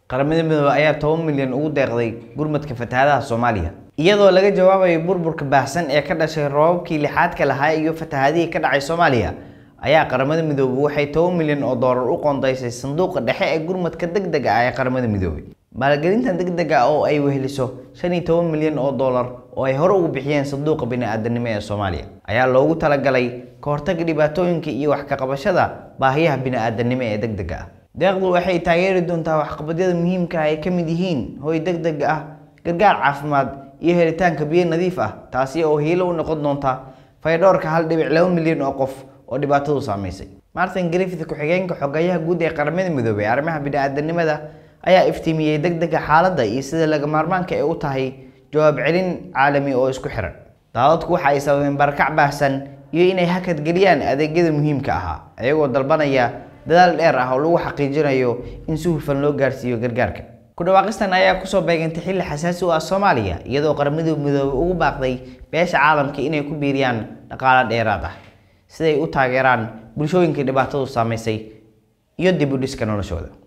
qaramada midoobe ayaa toban milyan ugu deeqday gurmadka fatahaadaha soomaaliya iyadoo laga jawaabayo burburka baahsan ee ka dhashay roobabkii lixaadka lahaa iyo fatahaadihii ka dhacay soomaaliya ayaa qaramada midoobe waxay toban milyan oo doolar u qoondaysay sanduuqa dhexe ee gurmadka degdega ah ee qaramada midoobe maalgelintan degdega ah oo ay weheliso shan iyo toban milyan oo doolar oo ay hore ugu bixiyeen sanduuqa bini-aadanimo ee soomaaliya ayaa loogu talagalay ka hortagga dhibaatooyinka iyo wax ka qabashada baahiyaha bini-aadanimo ee degdega ah deeqdu waxay taageeri doontaa waxqabadyada muhiimka ah ay ka mid yihiin hoy degdeg ah gargaar caafimaad iyo helitaanka biyo nadiif ah taasi oo hiilo u noqon doonta faydhowrka hal dhibic laba milyan oo qof oo dhibaatadu saamaysay martin griffith ku-xigeenka xogayaha guud ee qaramada midoobey ee arrimaha bini-aadanimada ayaa iftiimiyey degdega xaaladda iyo sida laga maarmaanka ay u tahay jawaab celin caalami oo isku xiran daadadku waxa ay sababeen barakac baahsan iyo inay hakad geliyaan adeegyada muhiimka ahaa iyagoo dalbanaya dadaal dheer ah oo lagu xaqiijinayo in si hufan loo gaarsiiyo gargaarka ku dhawaaqistan ayaa kusoo beegantay xilli xasaasi u ah soomaaliya iyadoo qaramada midoobey ugu baaqday beesha caalamka inay ku biiriyaan dhaqaalo dheeraad ah siday u taageeraan bulshooyinkii dhibaatadu saamaysay iyo dib u dhiska noloshooda